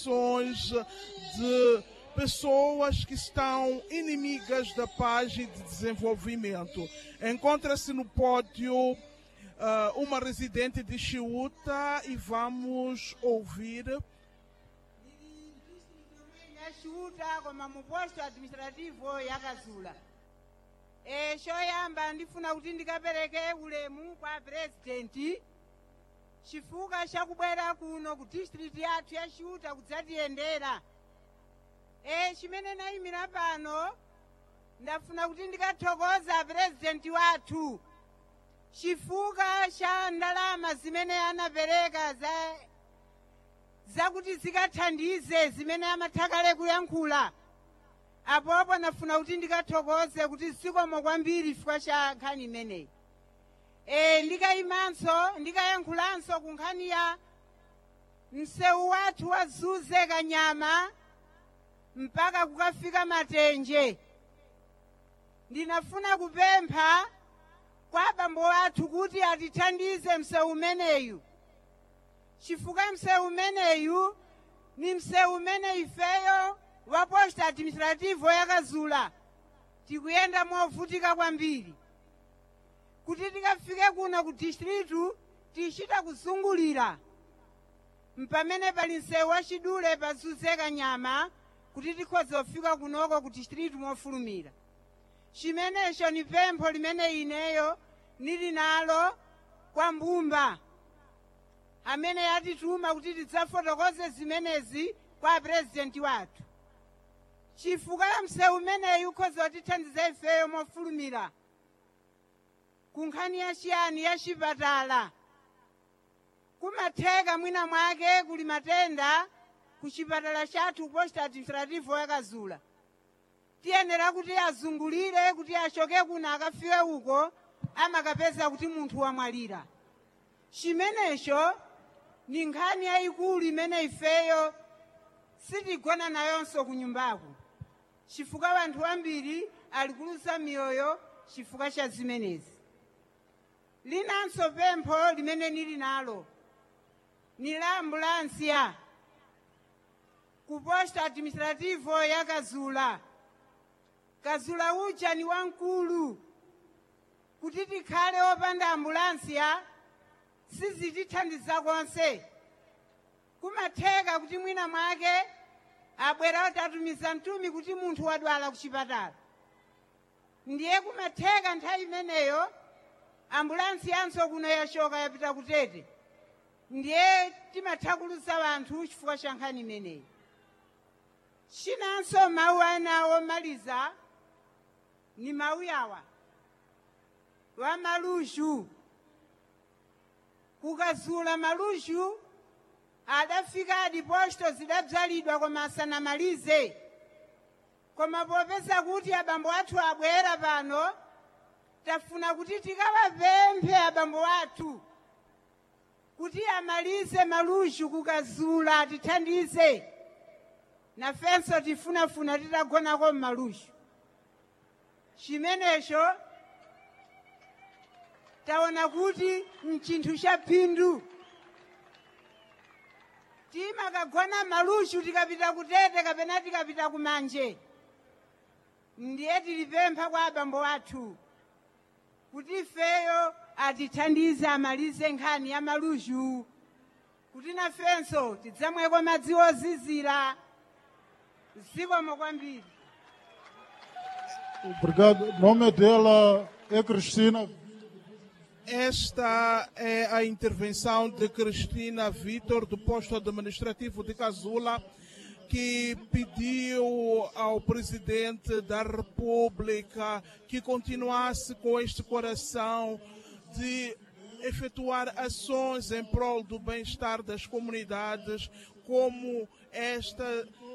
ações de pessoas que estão inimigas da paz e de desenvolvimento. Encontra-se no pódio uh, uma residente de Chiuta e vamos ouvir. yashuta koma mu posto administrativo yakazula e choyamba ndifuna kuti ndikapereke ulemu kwa presidenti chifukwa chakubwera kuno ku district yathu yashuta kudzatiyendera e chimene nayimira pano ndafuna kuti ndikathokoza presidenti wathu chifukwa cha ndalama zimene anapereka za zakuti zikathandize zimene amathakale kuyankhula apopo nafuna kuti ndikathokoze kuti zikomo kwambiri chifukwa cha nkhani imeneyi e, ndikayimanso ndikayankhulanso ku nkhani ya msewu wathu wazuze kanyama mpaka kukafika matenje ndinafuna kupempha kwa abambo athu kuti atithandize msewu umeneyu chifukwa msewu umeneyu ni msewu umene ifeyo wa posta administrativo yakazula tikuyenda movutika kwambiri kuti tikafike kuno ku distritu tichita kuzungulira mpamene pali msewu wachidule pazuze kanyama kuti tikhoza kufika kunoko ku distritu mofulumira chimenecho ni pempho limene ineyo nili nalo kwa mbumba amene yatituma kuti tidzafotokoze zimenezi kwa purezidenti wathu chifukwa cha msewu umeneyu ukhoza kutithandiza ifeyo mofulumira ku nkhani yachiyani ya chipatala kumatheka mwina mwake kuli matenda ku chipatala chathu posta administrativo yakazula tiyenera kuti azungulire kuti achoke kuno akafike uko amakapeza kuti munthu wamwalira chimenecho ni nkhani yayikulu imene ifeyo sitigona nayonso ku nyumbaku chifukwa wanthu ambiri ali kuluza miyoyo chifukwa cha zimenezi linanso pempho limene nili nalo ni la ambulansiya ku posta administrativo ya kazula kazula uja ni wamkulu kuti tikhale opanda ambulansiya sizitithandiza konse kumatheka kuti mwina mwake abwera kuti atumiza mtumi kuti munthu wadwala ku chipatala ndiye kumatheka nthawi imeneyo ambulansi yanso kuno yachoka yapita kutete ndiye timathakulusa wanthu chifukwa cha nkhani imeneyi chinanso mawu ana omaliza ni mawu yawa wa malushu kukazula malushu adafika adiposto zidadzalidwa koma asanamalize koma popeza kuti abambo athu abwera pano tafuna kuti tikawapemphe abambo athu kuti amalize malushu kukazula atithandize nafenso tifunafuna titagonako mmalushu chimenecho taona kuti mchinthu cha phindu timakagona malushu tikapita kutete kapena tikapita kumanje ndiye tilipempha kwa abambo athu kuti ifeyo atithandize amalize nkhani ya malushu kuti nafenso tidzamweko madzi ozizira zikomo kwambiri Obrigado. O nome dela é Cristina. Esta é a intervenção de Cristina Vitor, do posto administrativo de Casula, que pediu ao presidente da República que continuasse com este coração de efetuar ações em prol do bem-estar das comunidades, como esta